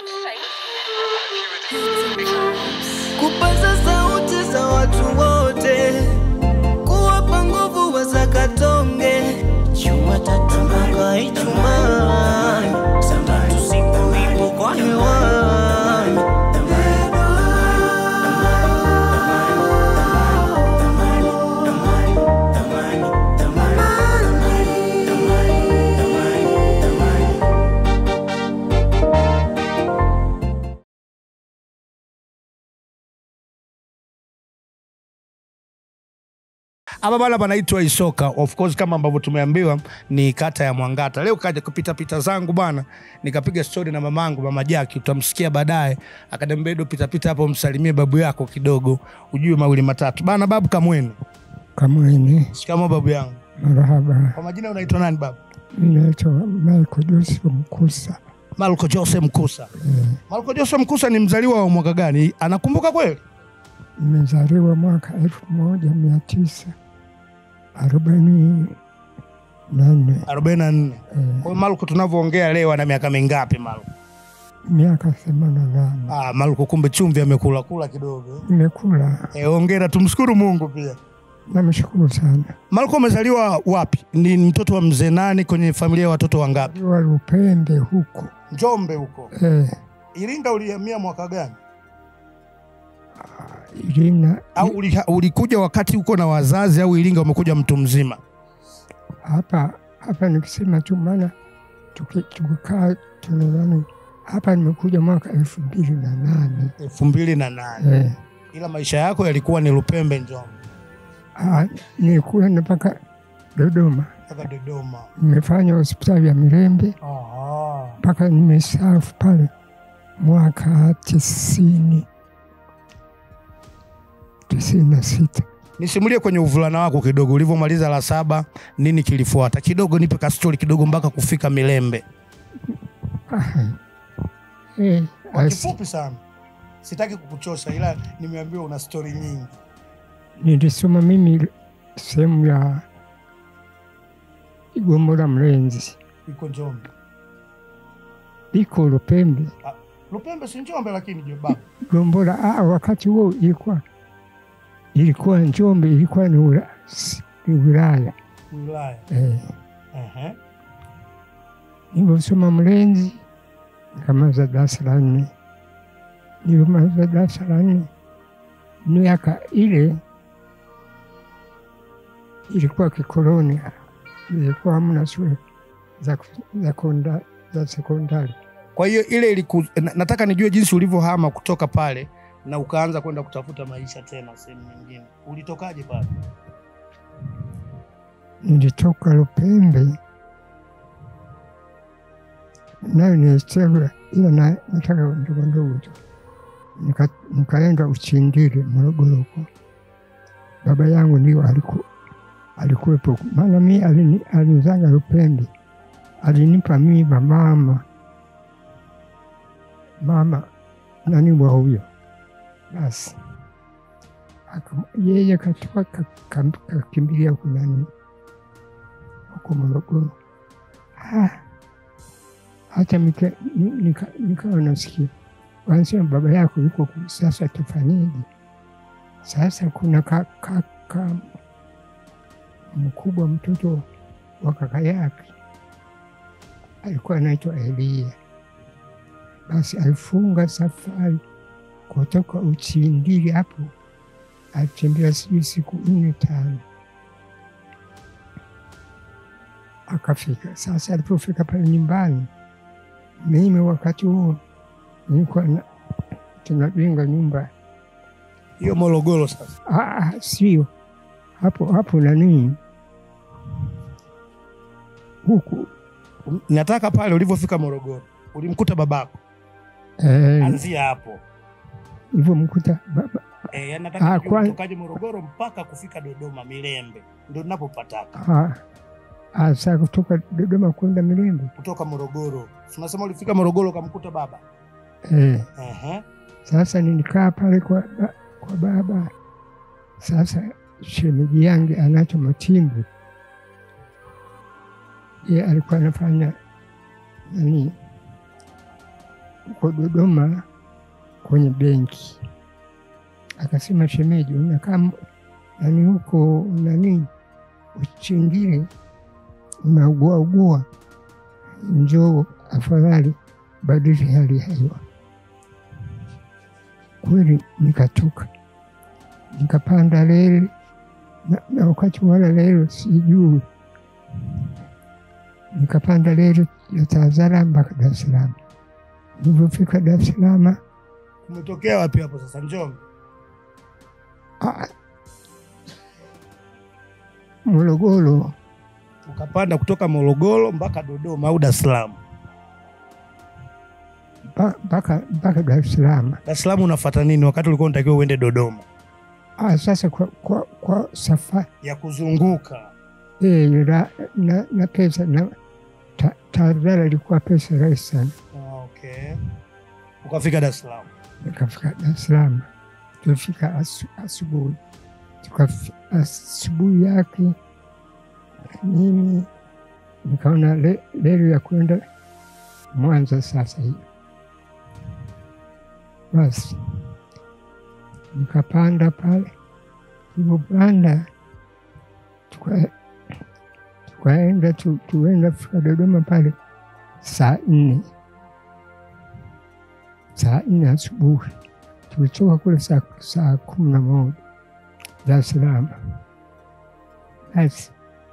kupaza sauti za watu wote, kuwapa nguvu wazakatonge Jumatatu mpaka Ijumaa, Sabato siku ipo kwa hewani. Hapa bana panaitwa Isoka. Of course kama ambavyo tumeambiwa ni kata ya Mwangata. Leo kaja kupita pita zangu bana, nikapiga stori na mamangu mama Jaki, utamsikia baadaye. Akaniambia Edo, pita pita hapo msalimie babu yako kidogo, ujue mawili matatu bana. Babu kamwenu, Kamwene, shikamoo babu yangu. marahaba. Kwa majina unaitwa nani babu? Ninaitwa Michael Joseph Mkusa. Malko Jose Mkusa. Malko Jose Mkusa ni mzaliwa wa mwaka gani? Anakumbuka kweli? Nimezaliwa mwaka elfu moja mia tisa arobaini na nne 44. Kwa hiyo Malko tunavyoongea leo ana miaka mingapi Malko? miaka themanini na nane Ah, Malko kumbe chumvi amekula kula kidogo. nimekula. Eh, hongera, tumshukuru Mungu pia. Namshukuru sana. Malko umezaliwa wapi? Ni mtoto wa mzee nani kwenye familia ya watoto wangapi? Liwa Lupembe huko Njombe huko. eh, Iringa ulihamia mwaka gani? Irina Au uli- ulikuja wakati uko na wazazi au Iringa umekuja mtu mzima? hapa hapa, nikisema tu maana tuki- tukikaa tunadhani hapa, nimekuja mwaka elfu mbili na nane elfu mbili na nane. eh, Ila maisha yako yalikuwa ni Lupembe, Njombe ah, nilikwenda mpaka Dodoma, mpaka Dodoma. nimefanya hospitali ya Mirembe Aha. mpaka nimestaafu pale mwaka tisini tisini na sita. Nisimulie kwenye uvulana wako kidogo, ulivyomaliza la saba, nini kilifuata? Kidogo nipe kastori kidogo mpaka kufika Milembe, Eh, kwa asi- kifupi sana. Sitaki kukuchosha, ila nimeambiwa una stori nyingi. nilisoma mimi sehemu ya Igombora Mlenzi, Iko Njombe, iko Lupembe Lupembe si Njombe, lakini je, baba Igombora. Ah, wakati huo ilikuwa ilikuwa Njombe, ilikuwa ni ula- si- ni wilaya wilaya. eh. Ehe. Nilivyosoma Mlenzi nikamaliza darasa la nne. Nilivyomaliza darasa la nne, miaka ile ilikuwa kikoloni, ilikuwa hamna shule za, za, konda- za sekondari. Kwa hiyo ile iliku, na, nataka nijue jinsi ulivyohama kutoka pale na ukaanza kwenda kutafuta maisha tena sehemu nyingine. Ulitokaje pale? Nilitoka Lupembe nayo nilichagua, ila na- nataka ndogo ndogo tu, Nika- nikaenda Uchindiri Morogoro huko. Baba yangu ndio aliku, alikuwepo, maana mi alini- alinizaga Lupembe, alinipa mimba mama mama nani wa huyo, basi aka- yeye katoka ka- ka- kakimbilia huko nani huko Morogoro. Ah, hata nika- ni- nika- nikawa nasikia wanasema baba yako yuko ku- sasa, tufanyeje? Sasa kuna ka, ka, ka mkubwa mtoto wa kaka yake alikuwa anaitwa Elia, basi alifunga safari kutoka Uchindiri hapo, alitembea sijui siku nne tano akafika. Sasa alipofika pale nyumbani, mimi wakati huo nilikuwa na- tunajenga nyumba Hiyo Morogoro sasa. Ah, ah, sio hapo hapo nanii huku Nataka pale ulivyofika Morogoro ulimkuta babako, eh, anzia hapo. hivyo mkuta baba Eh, yani nataka Ah, nijue kwa- ulitokaje Morogoro mpaka kufika Dodoma Milembe, ndio ninapopataka ah, ah, saa kutoka Dodoma kwenda Milembe kutoka Morogoro. Si Unasema ulifika Morogoro ukamkuta baba? eh, Ehe. sasa nilikaa pale kwa, ba- kwa baba. Sasa shemeji yangu anacho Matimbu, ye alikuwa anafanya nani huko Dodoma kwenye benki, akasema shemeji, unakaa m- nani huko nani Uchingiri, unaugua ugua, njoo afadhali badili hali ya hewa. Kweli nikatoka nikapanda reli na, na wakati wala reli sijui, nikapanda reli ya Tazara mpaka Dar es Salaam. Nilivyofika Dar es Salaam Umetokea wapi hapo sasa? Njombe. ah, Morogoro Ukapanda kutoka Morogoro mpaka Dodoma au Dar es Salaam. mpa- mpaka mpaka Dar es Salaam. Dar es Salaam unafuata nini wakati ulikuwa unatakiwa uende Dodoma? Ah, sasa kwa, kwa, kwa safari Ya kuzunguka. eh, na, na, na pesa na ta- Tazara ilikuwa pesa rahisi sana. Ah, okay. Ukafika Dar es Salaam. nikafika Dar es Salaam. Tulifika asu- asubuhi, Tukafi- asubuhi yake mimi nikaona le- reli ya kwenda Mwanza sasa hivi. Basi nikapanda pale, tulivyopanda tuka- tukaenda tu, tuenda fika Dodoma pale saa nne saa nne asubuhi tulitoka kule saa, saa kumi na moja Dar es Salaam. Basi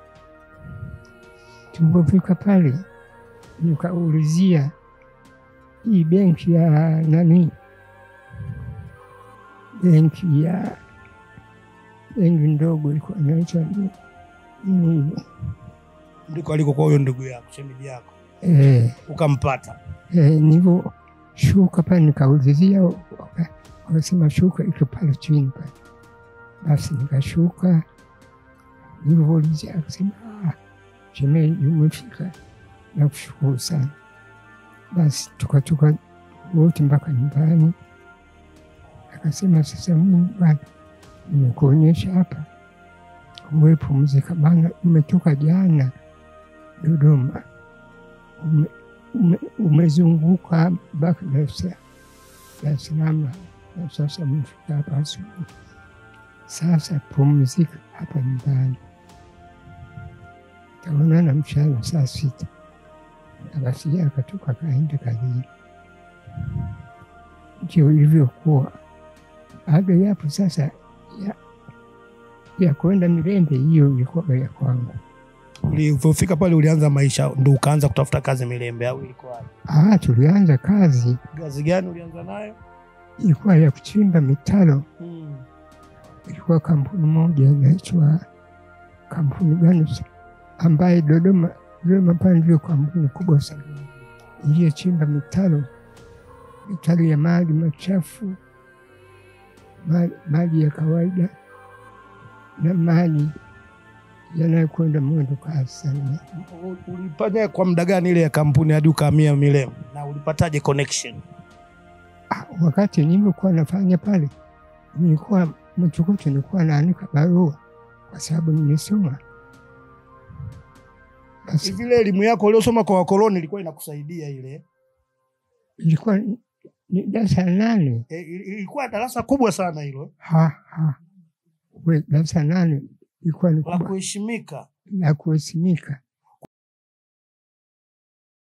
tulipofika pale nikaulizia hii benki ya nani, benki ya benki ndogo ilikuwa inaitwa ni- nini ile? Ndiko alikokuwa huyo ndugu yako, shemeji yako. Eh, Ukampata. eh, nilivyoshuka pale nikaulizia, waka- wakasema shuka iko pale chini pale. Basi nikashuka, nilivyoulizia akasema "Ah, shemeji, umefika, nakushukuru sana. Basi tukatoka wote mpaka nyumbani. Akasema sasa, mimi bwana, nimekuonyesha hapa, umepumzika bana, umetoka jana Dodoma ume, ume, umezunguka mpaka Dar es Salaam- Dar es Salaam na sasa umefika hapa asubuhi. Sasa pumzika hapa nyumbani, taonana mchana saa sita. Na basi yeye akatoka akaenda kazini. Ndio ilivyokuwa. Baada ya hapo sasa ya, ya kwenda Mirembe, hiyo ilikuwa ya kwangu. Ulivyofika pale ulianza maisha ndo ukaanza kutafuta kazi Milembe au ilikuwa? Ah, tulianza kazi Kazi gani ulianza nayo? ilikuwa ya kuchimba mitaro. Ilikuwa kampuni moja inaitwa kampuni gani sa- ambaye Dodoma Dodoma pale ndio kampuni kubwa sana iliyochimba mitaro mitaro ya maji machafu, ma- maji ya kawaida na maji yanayokwenda mwendo kasi sana. U- Ulifanya kwa muda gani ile ya kampuni hadi ukahamia Milembe? Na ulipataje connection? Ah, wakati nilivyokuwa nafanya pale, nilikuwa mchukuto, nilikuwa naandika barua kwa sababu nimesoma. Basi Hivi ile elimu yako uliosoma kwa wakoloni ilikuwa inakusaidia ile? ilikuwa ni- ni darasa la nane. E, il- ilikuwa darasa kubwa sana hilo Ha, ha. We, darasa la nane ilikuwa ni la kubwa kuheshimika. la kuheshimika.